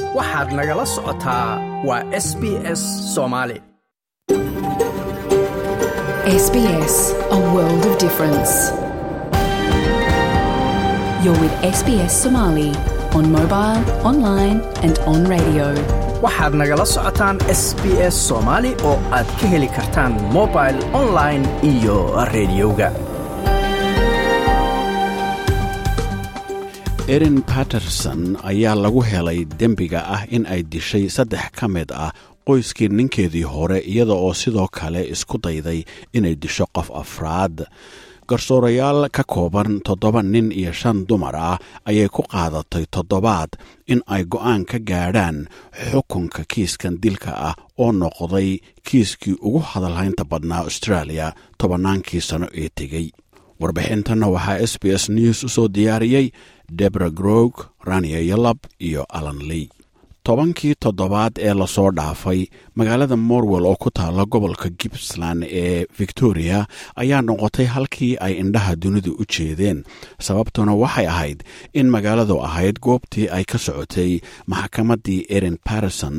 waxaad nagala socotaa waa s b s soomaali SBS, a world of difference. You're with SBS Somali on mobile, online, and on radio. waxaad nagala socotaan s b s soomaali oo aad ka heli kartaan mobil online iyo rediyoga erin patterson ayaa lagu helay dembiga ah in ay dishay saddex ka mid ah qoyskii ninkeedii hore iyada oo sidoo kale isku dayday inay disho qof afraad garsoorayaal ka kooban toddoba nin iyo shan dumar ah ayay ku qaadatay toddobaad in ay go'aan ka gaadhaan xukunka kiiskan dilka ah oo noqday kiiskii ugu hadalhaynta badnaa australia tobannaankii sano ee tegey warbixintanna waxaa s b s news u soo diyaariyey debra grog rania yalab iyo alan ley tobankii toddobaad ee lasoo dhaafay magaalada morwell oo ku taala gobolka gippsland ee victoria ayaa noqotay halkii ay indhaha dunidu u jeedeen sababtuna waxay ahayd in magaaladu ahayd goobtii ay ka socotay maxkamaddii erin patterson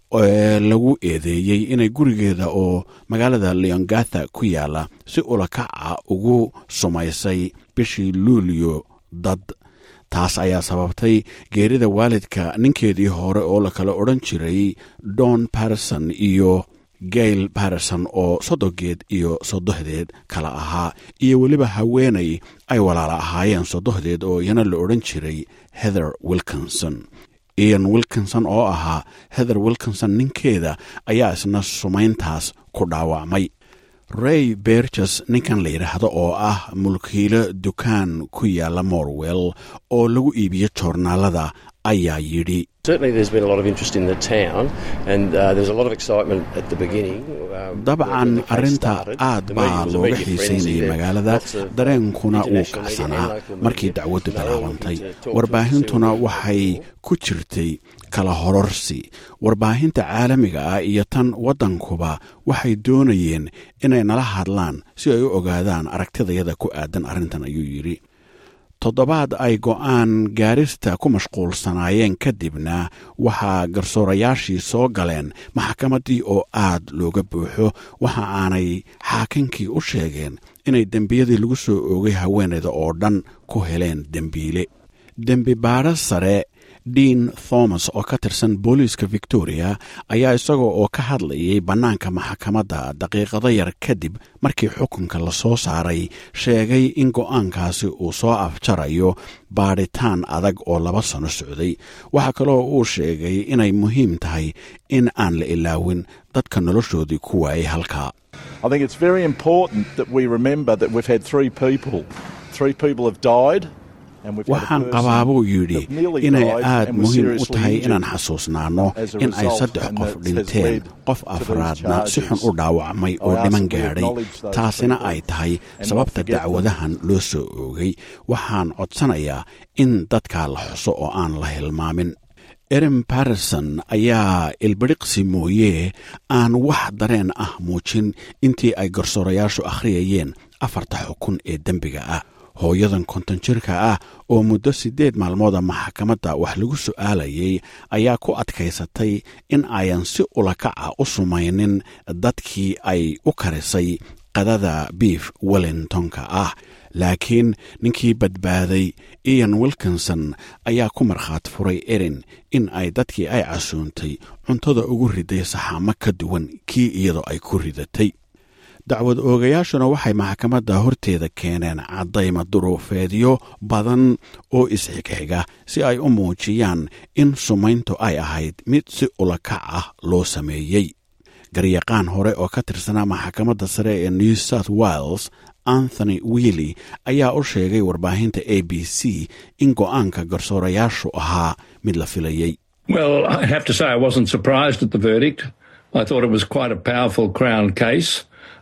ee lagu eedeeyey inay gurigeeda oo magaalada leongatha ku yaala si ulakaca ugu sumaysay bishii luulyo dad taas ayaa sababtay geerida waalidka ninkeedii hore oo la kala odhan jiray don patterson iyo gail patterson oo soddogeed iyo soddohdeed kala ahaa iyo weliba haweenay ay walaala ahaayeen soddohdeed oo iyana la odhan jiray heather wilkinson ian wilkinson oo ahaa heather wilkinson ninkeeda ayaa isna sumayntaas ku dhaawacmay ray berges ninkan la yidhaahdo oo ah mulkiilo dukaan ku yaala morwell oo lagu iibiyo joornaalada ayaa yidhi Certainly, there's been a lot of interest in the town, and uh, there was a lot of excitement at the beginning. Um, dabcan when the case arrinta started. aad The media baa was a looga media frenzy. xiisaynayay There magaalada lots of, uh, dareenkuna wuu international media kacsanaa and local markii media. dacwaddu They all bilaabantay wanted to talk to us warbaahintuna and see what we waxay were for. ku jirtay kala hororsi warbaahinta caalamiga ah iyo tan waddankuba waxay doonayeen inay nala hadlaan si ay u ogaadaan aragtidayada ku aadan arrintan ayuu yidhi toddobaad ay go'aan gaarista ku mashquulsanaayeen kadibna waxaa garsoorayaashii soo galeen maxkamaddii oo aad looga buuxo waxa aanay xaakinkii u sheegeen inay dembiyadii lagu soo oogay haweenayda oo dhan ku heleen dembiile dembi baadho sare dean thomas oo ka tirsan booliiska victoria ayaa isagoo oo ka hadlayay bannaanka maxkamadda daqiiqado yar kadib markii xukunka la soo saaray sheegay in go'aankaasi uu soo afjarayo baadhitaan adag oo laba sano socday waxaa kaloo uu sheegay inay muhiim tahay in aan la ilaawin dadka noloshoodii ku waayay halkaa I think it's very important that we remember that we've had three people. Three people have died. and we've had a waxaan person qabaa buu yidhi that nearly inay died aad and was muhiim u seriously tahay injured. inaan xasuusnaano as a in ay result, saddex and qof that has dhinteen led qof to these afraadna si xun u charges. dhaawacmay I oo ask dhiman that we gaadhay acknowledge those taasina people ay tahay and not sababta forget them. dacwadahan loo soo oogay waxaan codsanayaa in dadkaa la xuso oo aan la hilmaamin erin patterson ayaa ilbidhiqsi mooye aan wax dareen ah muujin intii ay garsoorayaashu akhriyayeen afarta xukun ee dembiga ah hooyadan konton jirka ah oo muddo siddeed maalmooda maxkamadda wax lagu su'aalayay ayaa ku adkaysatay in ayan si ulakaca u sumaynin dadkii ay u karisay qadada biif wellingtonka ah laakiin ninkii badbaaday ian wilkinson ayaa ku markhaat furay erin in ay dadkii ay casuuntay cuntada ugu riday saxaamo ka duwan kii iyadoo ay ku ridatay dacwad oogayaashuna waxay maxkamadda horteeda keeneen caddayma duruufeedyo badan oo isxigxiga si ay u muujiyaan in sumayntu ay ahayd mid si ulakac ah loo sameeyey garyaqaan hore oo ka tirsanaa maxkamadda sare ee new south wales anthony wiili ayaa u sheegay warbaahinta a b c in go'aanka garsoorayaashu ahaa mid la filayey Well, I have to say I wasn't surprised at the verdict. I thought it was quite a powerful Crown case.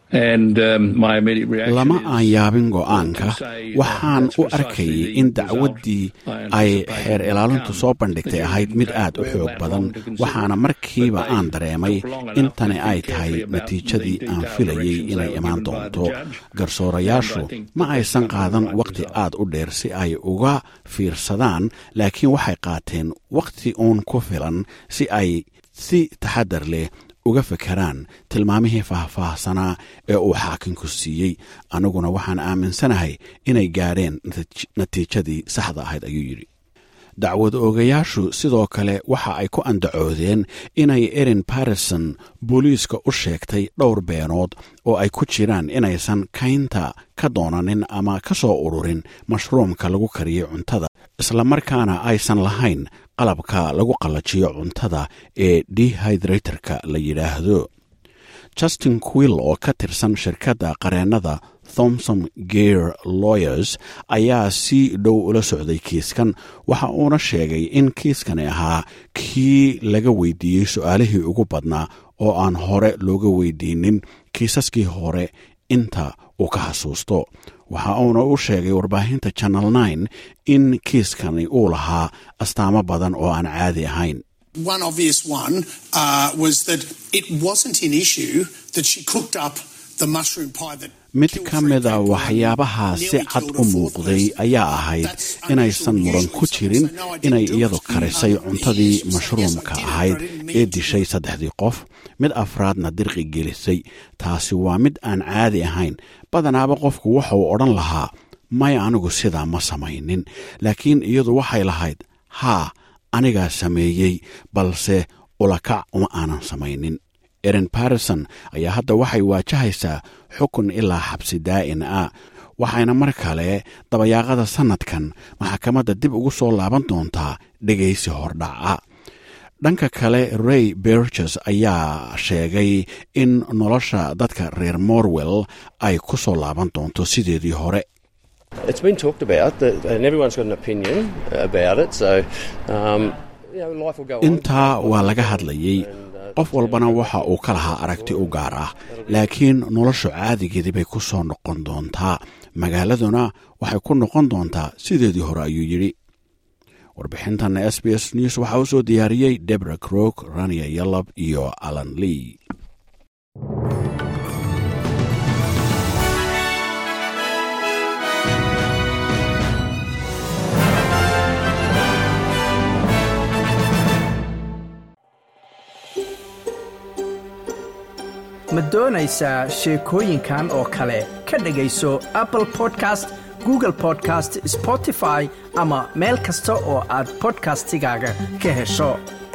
lama aan yaabin go'aanka waxaan u arkayay in dacwaddii ay xeer ilaalintu soo bandhigtay ahayd mid aad u xoog badan waxaana markiiba aan dareemay in tani ay tahay natiijadii aan filayay inay imaan doonto garsoorayaashu ma aysan qaadan wakhti aad u dheer si ay uga fiirsadaan laakiin waxay qaateen wakhti uun ku filan si ay si taxadar leh uga fekeraan tilmaamihii faahfaahsanaa ee uu xaakinku siiyey aniguna waxaan aaminsanahay inay gaadheen natiijadii saxda ahayd ayuu yidhi dacwad oogayaashu sidoo kale waxa ay ku andacoodeen inay erin barrison booliiska u sheegtay dhowr beenood oo ay ku jiraan inaysan kaynta ka doonanin ama ka soo ururin mashruumka lagu kariyey cuntada islamarkaana aysan lahayn qalabka lagu qallajiyo cuntada ee dehydratorka la yidhaahdo justin quill oo ka tirsan shirkadda qareennada thomson geer lawyers ayaa si dhow ula socday kiiskan waxa uuna sheegay in kiiskani ahaa kii laga weydiiyey su-aalihii ugu badnaa oo aan hore looga weydiinin kiisaskii hore inta uu ka xasuusto waxa uuna u sheegay warbaahinta channel nine in kiiskani uu lahaa astaamo badan oo aan caadi ahayn One obvious one uh, was that it wasn't an issue that she cooked up the mushroom pie that mid ka mida waxyaabaha si cad u muuqday ayaa ahayd inaysan muran ku jirin inay iyadu karisay cuntadii mashruumka ahayd ee dishay saddexdii qof mid afraadna dirqi gelisay taasi waa mid aan caadi ahayn badanaaba qofku wuxuu odhan lahaa may anigu sidaa ma samaynin laakiin iyadu waxay lahayd haa anigaa sameeyey balse ulakac uma aanan samaynin erin barrison ayaa hadda waxay waajahaysaa xukun ilaa xabsi daa'in ah waxayna mar kale dabayaaqada sannadkan maxkamadda dib ugu soo laaban doontaa dhegaysi hordhaca dhanka kale ray berges ayaa sheegay in nolosha dadka reer morwell ay ku soo laaban doonto sideedii hore It's been talked about, that, and everyone's got an opinion about it. So, um, you know, life will go on. intaa waa laga hadlayey qof walbana waxa uu ka lahaa aragti u gaar ah laakiin noloshu caadigeedii bay ku soo noqon doontaa magaaladuna waxay ku noqon doontaa sideedii hore ayuu yidhi warbixintan s b s news waxaa u soo diyaariyey debra crook rania yalob iyo alan lee ma doonaysaa sheekooyinkan oo kale ka dhegayso apple podcast google podcast spotify ama meel kasta oo aad podcastigaaga ka hesho